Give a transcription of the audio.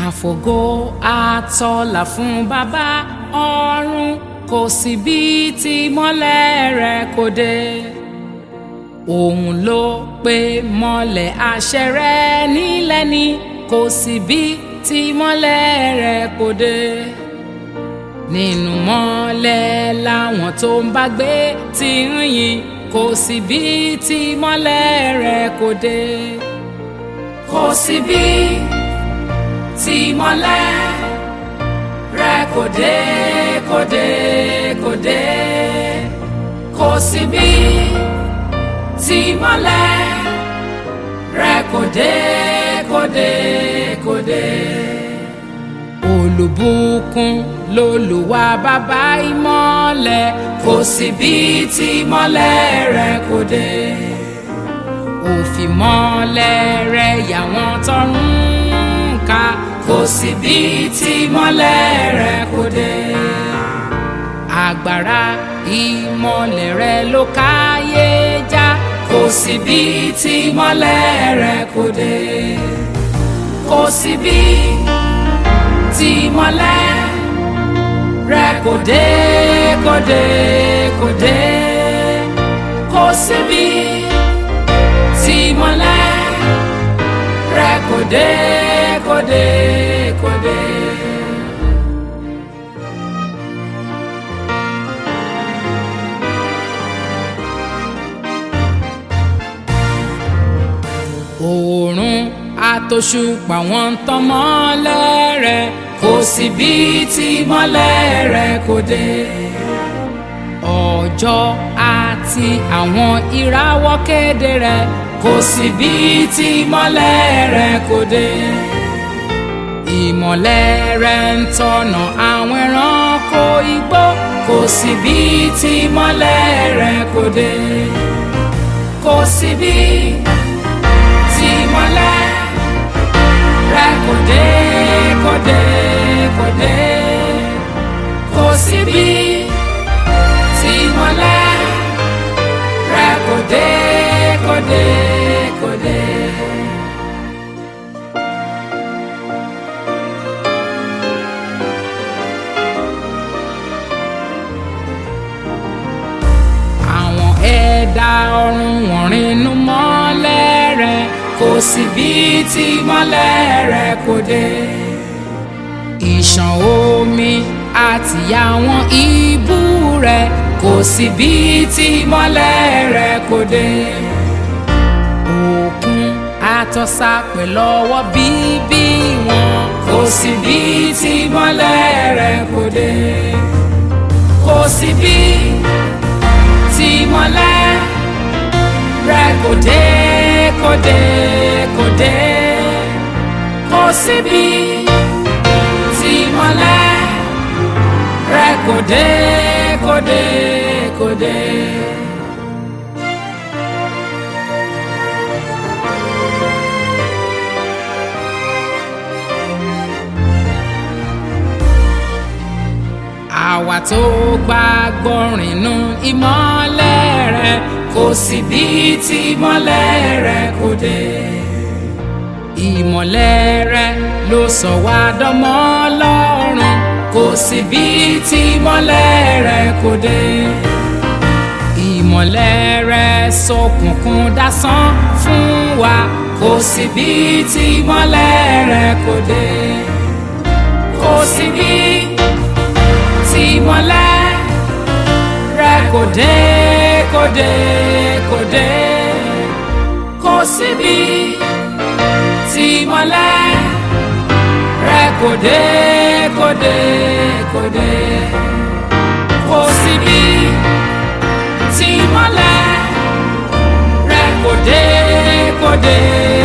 àfògo àtọlà fún bàbá ọ̀run kò sí bí tí mọ́lẹ̀ rẹ̀ kò dé òun ló pe mọ́lẹ̀ àṣẹ rẹ̀ nílẹ̀ ni kò sí bí tí mọ́lẹ̀ rẹ̀ kò dé nínú mọ́lẹ̀ làwọn tó ń bá gbé ti ń yìn kò sí bí tí mọ́lẹ̀ rẹ̀ kò dé kò sí bí tí mọ́lẹ̀ rẹ̀ kò dé kò dé kò dé kò sí bí tí mọ́lẹ̀ rẹ̀ kò dé kò dé kò dé olùbùkún lolùwà bàbá ìmọ́lẹ̀ kò sí bí tí mọ́lẹ̀ rẹ̀ kò dé òfìmọ́lẹ̀ rẹ̀ yàwọn tọrùn ká kò sí bí tí mọ́lẹ̀ rẹ̀ kò dé agbára ìmọ́lẹ̀ rẹ̀ ló káyé já kò sí bí tí mọ́lẹ̀ rẹ̀ kò dé kò sí bí tí mọ́lẹ̀ rẹ̀ kò dé kò dé kò dé kò sí bí tí mọ́lẹ̀ rẹ̀ kò dé kò dé kò dé. oòrùn àtòṣùpá wọn ń tàn mọ́lẹ̀ rẹ̀ kò sí bí tí mọ́lẹ̀ rẹ̀ kò dé. ọjọ́ àti àwọn ìràwọ̀ kéde rẹ̀ kò sí bí tí mọ́lẹ̀ rẹ̀ kò dé. ìmọ̀lẹ̀ rẹ̀ ń tọ̀nà àwọn ẹranko igbó kò sí bí tí mọ́lẹ̀ rẹ̀ kò dé. kò sí bí tí mọ́lẹ̀ rẹ̀ kò dé kò dé kò dé kò sí bí tí mọ́lẹ̀ rẹ̀ kò dé kò dé kò dé. àwọn ẹ̀dá ọ̀run wọ̀n rìnnú mọ́lẹ̀ rẹ̀ kò sí bí tí mọ́lẹ̀ rẹ̀ kò dé. ìṣàn omi àti àwọn ibú rẹ̀ kò sí bí tí mọ́lẹ̀ rẹ̀ kò dé. òkun àtọ́sà pẹ̀lú ọwọ́ bíbí wọn kò sí bí tí mọ́lẹ̀ rẹ̀ kò dé. kò sí bí tí mọ́lẹ̀ rẹ̀ kò dé kò dé kò dé kò síbi tí mọ́lẹ̀ rẹ̀ kò dé kò dé kò dé. àwa tó gbàgbọ́ rìnnú ìmọ́lẹ̀ rẹ̀ kò sí bí tí ìmọ́lẹ̀ rẹ̀ kò dé. ìmọ́lẹ̀ rẹ̀ ló sọ wá dọ́mọ Ọlọ́run kò sí bí tí ìmọ́lẹ̀ rẹ̀ kò dé. ìmọ́lẹ̀ rẹ̀ ṣókùnkùn dásán fún wa kò sí bí tí ìmọ́lẹ̀ rẹ̀ kò dé. kò sí bí tí ìmọ́lẹ̀ rẹ̀ kò dé kò dé kò dé kò síbi tí mọ́lẹ̀ rẹ̀ kò dé kò dé kò dé kò síbi tí mọ́lẹ̀ rẹ̀ kò dé kò dé